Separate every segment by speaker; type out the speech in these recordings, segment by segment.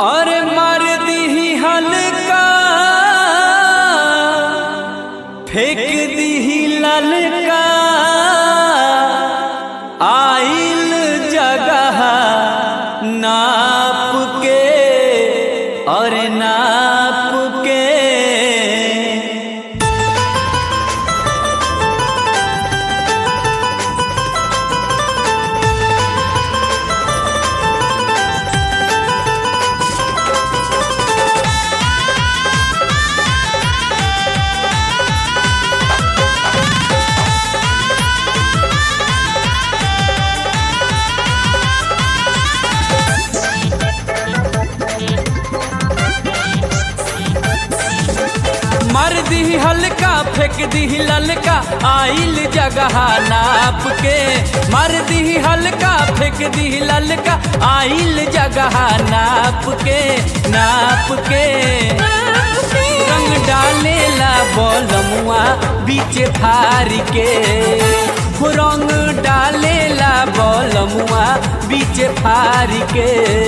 Speaker 1: और मार दी हल्का फेंक दी ललका आइल जगह नाप के और नाप के मर दी हल्का फेंक दी ललका आइल जगह नाप के मर दी हल्का फेंक दी ललका आइल जगह नाप के नाप के रंग डालेला बलमुआ बीच फार के हो रंग डालेला बलमुआ बीच फार के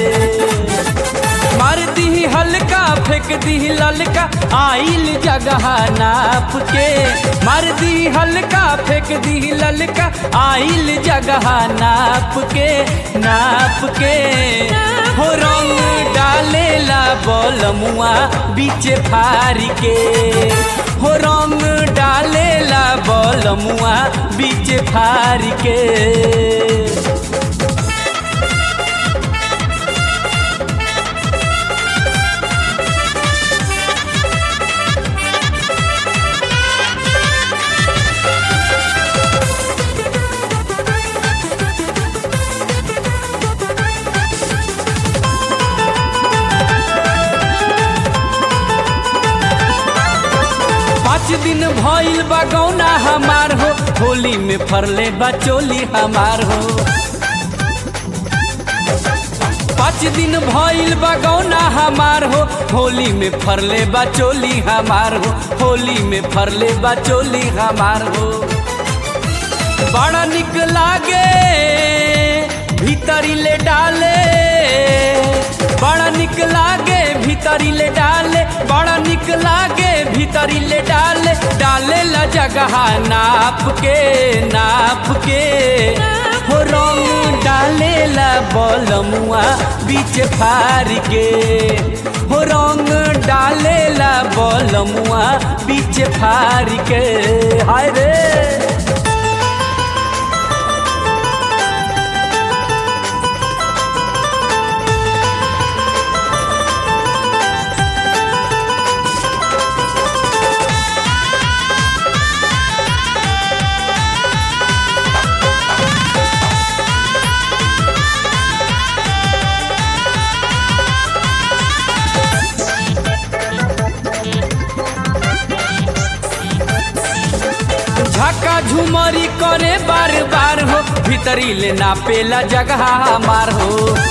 Speaker 1: मार दी हल्का फेंक दी ललका आइल जगह नाप के मार दी हल्का फेंक दी ललका आइल जगह नाप के नाप के हो रंग डालेला बलमुआ बीच फार के हो रंग डालेला बलमुआ बीच फार के पाँच दिन भइल बगौना हमार हो होली में फरले बचोली हमार हो पाँच दिन भइल बगौना हमार हो होली में फरले बचोली हमार हो होली में फरले बचोली हमार हो बड़ा निक लागे भीतरी ले डाले बड़ा निक लागे भीतरी ले डाले बड़ा निक लागे भीतरी ले डाले डाले ला जगह नाप के नाप के हो रंग डाले ला बलमुआ बीच फार के हो रंग डाले ला बलमुआ बीच फार के हाय रे झका झुमरी करे बार बार हो भीतरी ले नापेला जगह हमार हो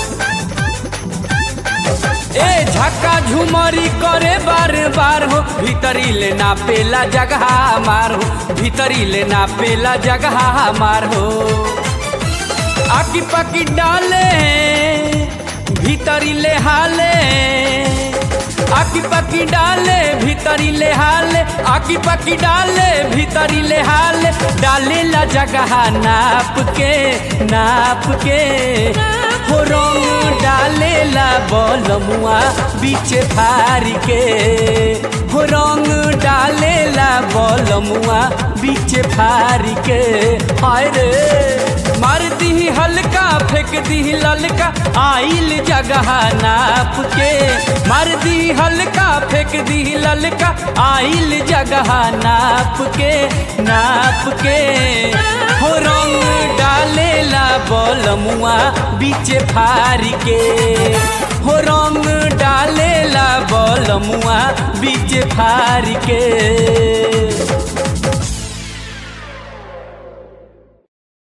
Speaker 1: ए झका झुमरी करे बार बार हो भीतरी ले नापेला जगह हमार हो भीतरी ले नापेला जगह हमार हो आकी पाकी डाले भीतरी ले हाले आकी पाकी डाले भीतरी ले हाले आकी पाकी डाले भीतरी ले हाले डाले ला जगह नाप के नाप के हो रंग डाले ला बलमुआ बीच फार के हो रंग डाले ला बलमुआ बीच फार के हाय रे मार दी हल्का फेंक दी ललका आइल जगह नाप के मार दी हल्का फेंक दी ललका आइल जगह नाप के नाप के हो रंग डाले ला बलमुआ बीच फार के हो रंग डाले ला बलमुआ बीच फार के